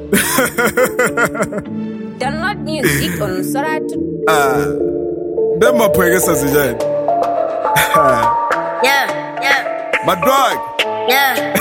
Download music on Soratu. Ah, dem maphwekesa zijani Yeah, yeah, my dog yeah.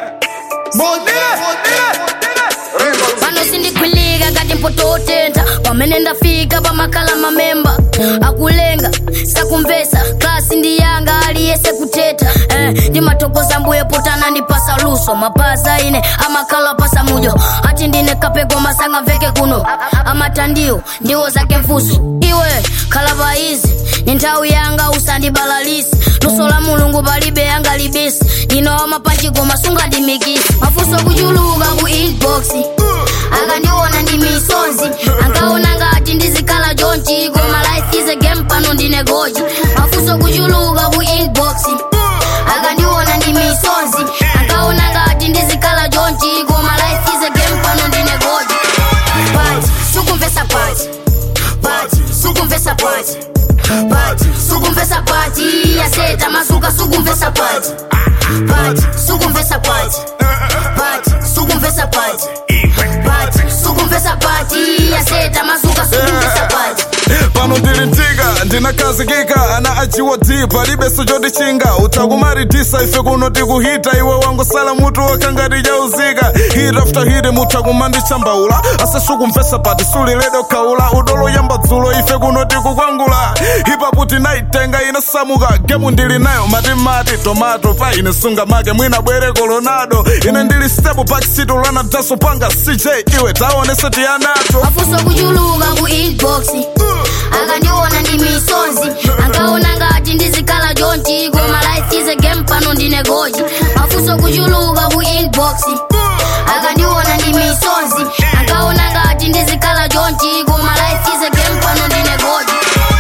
pano sindikwilika kati mpototentha pamene ndafika pamakhala mamemba akulenga sakumvesa klasi ndi yanga aliyese kuteta eh, ndimathokoza mbuye potana ndipasa luso mapaza ine amakhala pasa mujo ati ndine kapeko masanga mveke kuno amatandiwo ndiwo zake mfuso iwe khala paizi ni nthawi yanga usandibalalisi luso la mulungu palibe yanga libisi ndinowa mapachiko masunga ndimikisi mafunso kuchuluka ku inbox akandiona ndi misonzi ankaona ngati ndizikhala chonchi koma life is a game pano ndine goji mafunso kuchuluka ku inbox akandiona ndi misonzi ankaona ngati ndizikhala chonchi koma life is a game pano ndine goji pati sukumvesa pati pati sukumvesa pati pati sukumvesa pati yaseta masuka sukumvesa pati pati sukumvesa pati pati sukumvesa pati pati sukumvesa pati yaseta masuka sukumvesa pati pano ndilitika ndinakazikika ana achiwati palibeso chotichinga utakumaritisa ife kuno tikuhita iwe wangosala mutu wakangati chauzika hit after hit mutha kumandichambaula asesukumvesa pati suliledo kaula udolo yamba dzulo ife kuno tikukwangula hipapu tinaitenga inasamuka gemu ndili nayo matimati tomato pa ine sunga make mwina bwere colonado ine ndili stepu pakisitu lana daso panga cj iwe taonese tiyanato mafunso kuchuluka ku inbox akandiona ndi misonzi ankaona ngati ndizikhala chonchi koma life is a game pano ndine goji mafunso kuchuluka ku inbox akandiona ndi misonzi ankaona ngati ndizikhala chonchi koma life is a game pano ndine goji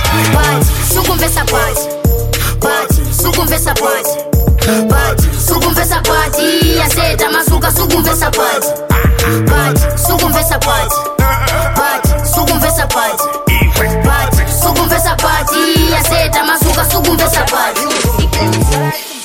pati sukumvesa pati pati sukumvesa pati pati sukumvesa pati yaseta masuka sukumvesa pati pati sukumvesa pati pati sukumvesa pati pati sukumvesa pati yaseta masuka sukumvesa pati Music on Soratu.